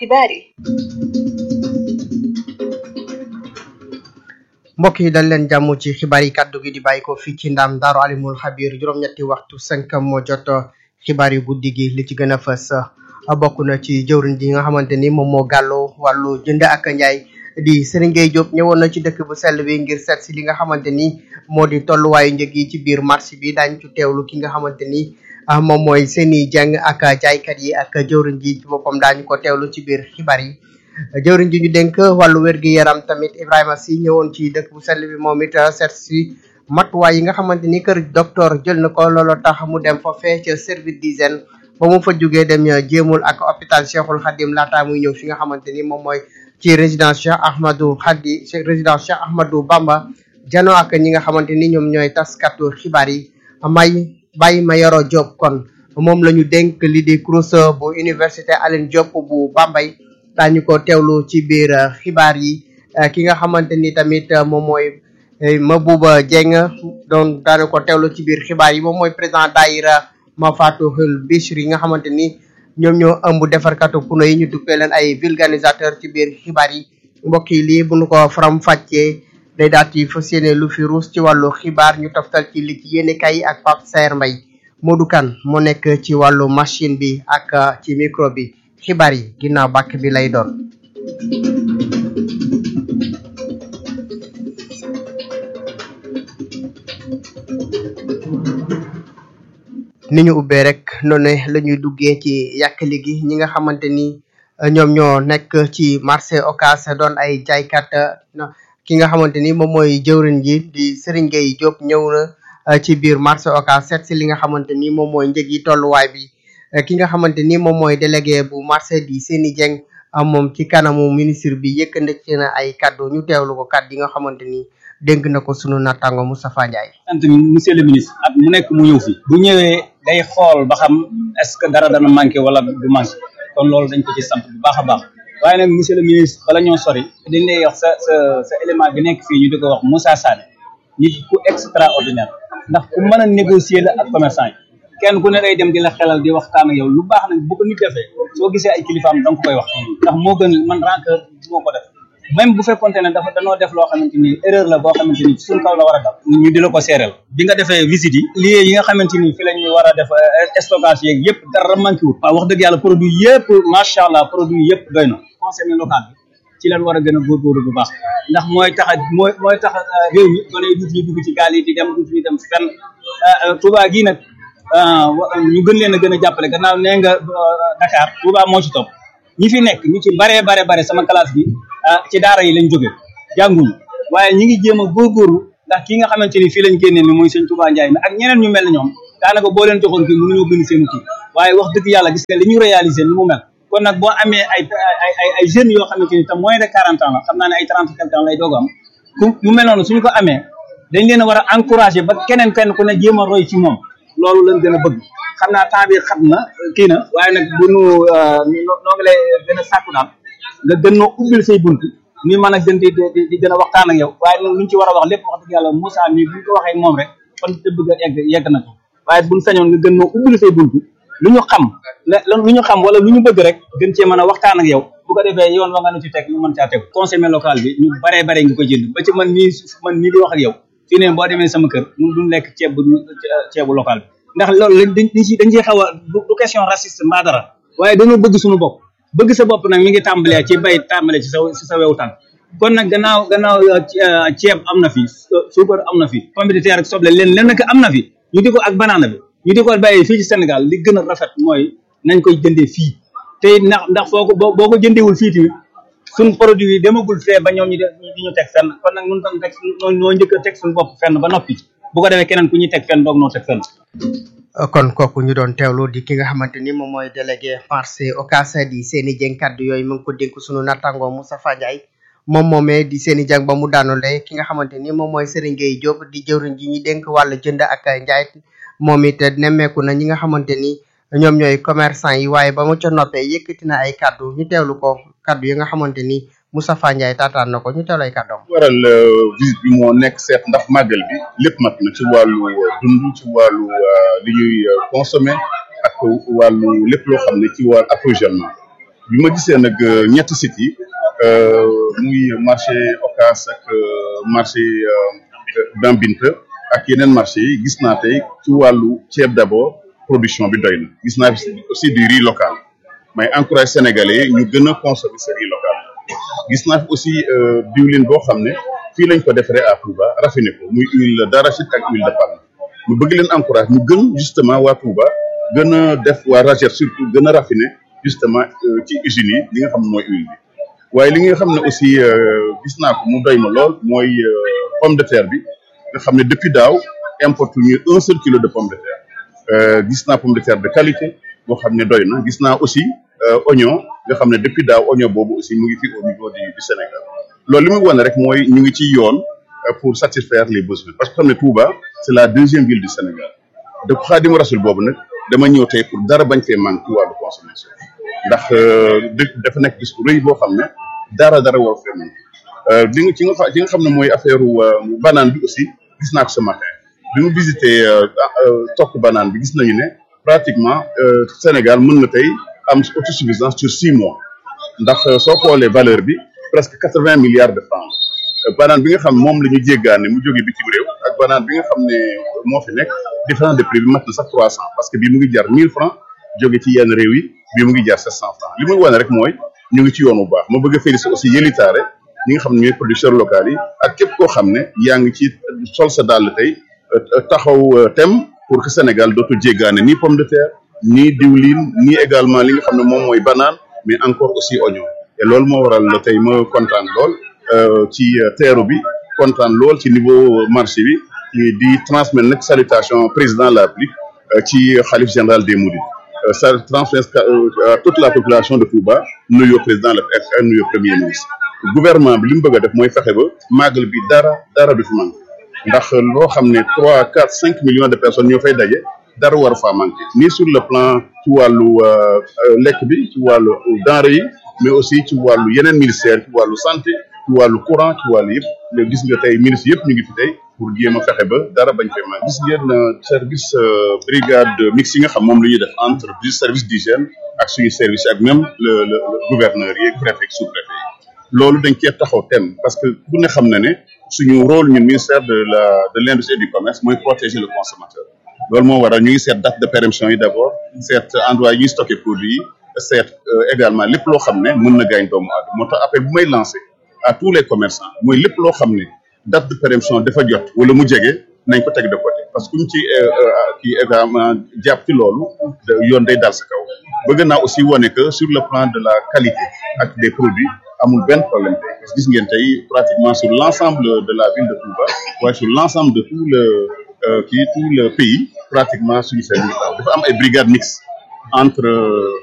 xibaar yi mbokk yi dal leen jàmm ci xibaar yi kàddu gi di bàyyi ko fii ci ndam daaru alimul xabir juróom-ñetti waxtu cinq moo jot xibaar yu guddi gi li ci gën a fës bokk na ci jëwriñ ji nga xamante ni moom moo gàlloo wàllu jënd ak njaay di Serigne Gueye Diop ñëwoon na ci dëkk bu sell bi ngir seet si li nga xamante ni moo di tolluwaayu njëg yi ci biir marché bi daañu ci teewlu ki nga xamante ni moom mooy seeni jàng ak jaaykat yi ak jëwriñ ji ci boppam daañu ko teewlu ci biir xibaar yi jëwriñ ji ñu dénk wàllu wér-gi-yaram tamit Ibrahima Sy ñëwoon ci dëkk bu sell bi moom it seet si matuwaay yi nga xamante ni kër docteur jël na ko looloo tax mu dem foofee ca service d'hygiène ba mu fa jógee dem jéemul ak hôpital Cheikhul Khadim laataa muy ñëw fi nga xamante ni moom mooy ci résidence Cheikh Ahmadou Khadi résidence Cheikh Ahmadou Bamba jano ak ñi nga xamante ni ñoom ñooy taskatu xibaar yi may bàyyi ma yoro Diop kon moom la ñu dénk li di CROUS bu université Alioune Diop bu Bambey daañu ko teewlu ci biir xibaar yi ki nga xamante ni tamit moom mooy Mabouba Dieng doon daanu ko teewlu ci biir xibaar yi moom mooy président daayira Mafatihul Bichri yi nga xamante ni ñoom ñoo ëmb defarkatu puno yi ñu duppee leen ay vulganisateur ci biir xibaar yi mbokk yi lii bu nu ko faram fàccee day daal di fas yéene lu fi ruus ci wàllu xibaar ñu toftal ci li ci yéene kay ak Pape Saer Mbaye Modou Kane moo nekk ci wàllu machine bi ak ci micro bi xibaar yi ginnaaw bàkk bi lay doon ni ñu ubbee rek noonu la ñuy duggee ci yàkkali gi ñi nga xamante ni ñoom ñoo nekk ci marché Ocass doon ay jaaykat ki nga xamante ni moom mooy jëwriñ ji di Serigne Gueye Diop ñëw na ci biir marché Ocass seet si li nga xamante ni moom mooy njëg yi tolluwaay bi ki nga xamante ni moom mooy délégué bu marché di Seni Dieng moom ci kanamu ministre bi yëkkandi na ay kaddu ñu teewlu ko kaddu yi nga xamante ni dénk na ko sunu nattaango Moustapha Ndiaye. sant monsieur le ministre at mu nekk mu ñëw fi bu ñëwee day xool ba xam est-ce que dara dana manqué wala du manqué kon loolu dañ ko ci sant bu baax a baax waaye nag monsieur le ministre bala ñoo sori dañ lay wax sa sa sa élément bi nekk fii ñu di ko wax Moussa Sané nit ku extraordinaire ndax ku mën a négocier la ak commerçant yi kenn ku ne day dem di la xelal di waxtaan ak yow lu baax nag bu ko nit defee soo gisee ay kilifaam da nga ko koy wax ndax moo gën man rancœur moo ko def même bu fekkonte ne dafa danoo def loo xamante ni erreur la boo xamante ni suñ kaw la war a dal ñu di la ko seereel bi nga defee visite yi lieu yi nga xamante ni fi la ñuy war a def stockage yeeg yëpp dara manqué wut waaw wax dëgg yàlla produit yëpp macha allah produit yëpp doy na consommé local bi ci lañ war a gën a góorgóorlu bu baax ndax mooy tax mooy mooy tax réew mi gone yi duut ñu dugg ci gaal yi di dem duut ñu dem fenn Touba gii nag ñu gën leen a gën a jàppale gannaaw nee nga Dakar Touba moo ci topp ñi fi nekk ñu ci baree bare bare sama classe bi ci daara yi lañ jóge jànguñu waaye ñi ngi jéem a góorgóorlu ndax ki nga xamante ni fii lañ génnee ni muy sëñ Touba Ndiaye mi ak ñeneen ñu mel ne ñoom daanaka boo leen joxoon kii mënuñoo bind seen kii waaye wax dëgg yàlla gis nga li ñu réaliser ni mu mel kon nag boo amee ay ay ay ay jeunes yoo xamante ni te moins de quarante ans la xam naa ne ay trente quelque ans lay doog am ku mu mel noonu suñu ko amee dañ leen a war a encourager ba keneen kenn ku ne jéem a roy ci moom loolu lañ gën a bëgg xam naa temps bi xam na kii na waaye nag bu nu noo ngi lay gën a sàkku daal nga gën noo ubbil say bunt ni mën a gën di di gën a waxtaan ak yow waaye nag lu ñu ci war a wax lépp wax dëgg yàlla Moussa mi bu ñu ko waxee moom rek kon te bëgg a egg yegg na ko waaye buñ sañoon nga gën noo ubbil say bunt lu ñu xam lu ñu xam wala lu ñu bëgg rek gën cee mën a waxtaan ak yow bu ko defee yoon wa nga nu ci teg ñu mën caa teg consommé local bi ñu baree bare nga ko jënd ba ci man nii man nii di wax ak yow fii ne boo demee sama kër mun duñ lekk ceeb bu ceebu local bi ndax loolu lañ dañ ci dañ ciy xaw a du question raciste mbaa dara waaye dañoo bëgg suñu bopp bëgg sa bopp nag mi ngi tàmbalee ci bay tàmbalee ci sa ci sa wewu tànk kon nag gannaaw gannaaw ceeb am na fi suukar am na fi pomme de terre ak soble leen leen nag am na fi ñu di ko ak banaana bi ñu di ko bàyyee fii ci Sénégal li gën a rafet mooy nañ koy jëndee fii te ndax ndax foo ko boo ko jëndewul fii tamit suñ produit yi demagul fee ba ñoom ñu di ñu teg fenn kon nag nun tam teg noo njëkk a teg suñu bopp fenn ba noppi bu ko defee keneen ku ñuy teg fenn doog noo teg fenn kon kooku ñu doon teewlu di ki nga xamante ni moom mooy délégué marché Ocass di Seni Dieng kaddu yooyu mu ngi ko dénk sunu nattango Moustapha Ndiaye moom moomee di Seni Dieng ba mu daanule ki nga xamante ni moom mooy Serigne Gueye Diop di jëwriñ ji ñu dénk wàllu jënd ak njaay moom it nemmeeku na ñi nga xamante ni ñoom ñooy commerçant yi waaye ba mu ca noppee yëkkati na ay kaddu ñu teewlu ko kaddu yi nga xamante ni Moustapha Ndiaye taataan na ko ñu teewlu ay kaddoom. waral visite bi moo nekk seet ndax màggal bi lépp mat na ci wàllu dund ci wàllu li ñuy consommer ak wàllu lépp loo xam ne ci wàllu approvisionnement bi ma gisee nag ñetti sites yi muy marché Ocass ak marché Dambinta ak yeneen marché yi gis naa tey ci wàllu ceeb d'abord production bi doy na gis naa aussi du riz local may encourage sénégalais ñu gën a consommer ce riz local gis naa fi aussi diwlin boo xam ne fii lañ ko defaree à Touba raffiné ko muy huile d'arachide ak huile de palme ñu bëgg leen encourage ñu gën justement waa Touba gën a def waa Ragette surtout gën a raffiné justement ci usines yi li nga xam ne mooy huile bi waaye li nga xam ne aussi gis naa ko mu doy ma lool mooy pomme de terre bi nga xam ne depuis daaw importe ñu un seul kilo de pomme de terre gis naa pomme de terre de qualité boo xam ne doy na gis naa aussi oignon nga xam ne depuis daaw oignon boobu aussi mu ngi fi au niveau du du Sénégal loolu li muy wane rek mooy ñu ngi ci yoon pour satisfaire les besoins parce que xam ne Touba c'est la deuxième ville du Sénégal de Xaadimu Rasul boobu nag dama ñëw tey pour dara bañ fee manque ci wàllu consommation ndax dafa nekk gis bu rëy boo xam ne dara dara war fee manque li nga ci nga ci nga xam ne mooy affaire banane bi aussi gis naa ko ce matin bi mu visité tokk banane bi gis nañu ne pratiquement Sénégal mën na tey am autosuffisance sur six mois ndax soo xoolee valeur bi presque quatre vingt milliards de francs banane bi nga xam moom la ñu jéggaane mu jóge bitim réew ak banane bi nga xam ne moo fi nekk différence de prix bi mat na sax trois cent parce que bii mu ngi jar mille francs jóge ci yenn réew yi bii mu ngi jar sept cent francs li muy wane rek mooy ñu ngi ci yoon bu baax ma bëgg a féliciter aussi yëlitaare ñi nga xam ne ñooy producteurs locaux yi ak képp koo xam ne yaa ngi ci sol sa dàll tey taxaw tem pour que Sénégal dootu jéggaane ni pomme de terre ni diwlin ni également li nga xam ne moom mooy banane mais encore aussi oignon et loolu moo waral tey ma kontaan lool ci teeru bi kontaan lool ci niveau marché bi di transmettre nag salutation président de la République ci xalif général des Mourides ça transmettre à toute la population de Touba nuyoo président la ak nuyoo premier ministre gouvernement bi li mu bëgg a def mooy fexe ba màggal bi dara dara du fi manqué ndax loo xam ne trois quatre cinq millions de personnes ñoo fay daje dara war faa manqué ni sur le plan ci wàllu lekk bi ci wàllu denrée yi mais aussi ci wàllu yeneen ministère ci wàllu santé ci wàllu courant ci wàllu yëpp léegi gis nga tey ministre yëpp ñu ngi fi tey pour jéem a fexe ba dara bañ fee manqué gis ngeen service brigade mixte yi nga xam moom la ñuy def entre du service d'hygiène ak suñu service ak même le le gouverneur yi préfet sous préfet yi loolu dañ cee taxaw thème parce que ku ne xam na ne suñu rôle ñun ministère de la de l'industrie et du commerce mooy protéger le consommateur loolu moo waral ñu ngi seet date de péremption yi d'abord seet endroit yi ñuy stocké produit yi seet également lépp loo xam ne mën na gaañ doomu aadama moo tax appel bu may lancé à tous les commerçants mooy lépp loo xam ne date de péremption dafa jot wala mu jege nañ ko teg de côté parce que kuñ ci kii également jàpp ci loolu yoon day dal sa kaw bëgg naa aussi wane que sur le plan de la qualité ak des produits amul benn problème tey parce que gis ngeen tey pratiquement sur l'ensemble de la ville de Touba waaye sur l'ensemble de tout le kii tout le pays pratiquement suñu service dafa am ay brigades mixtes entre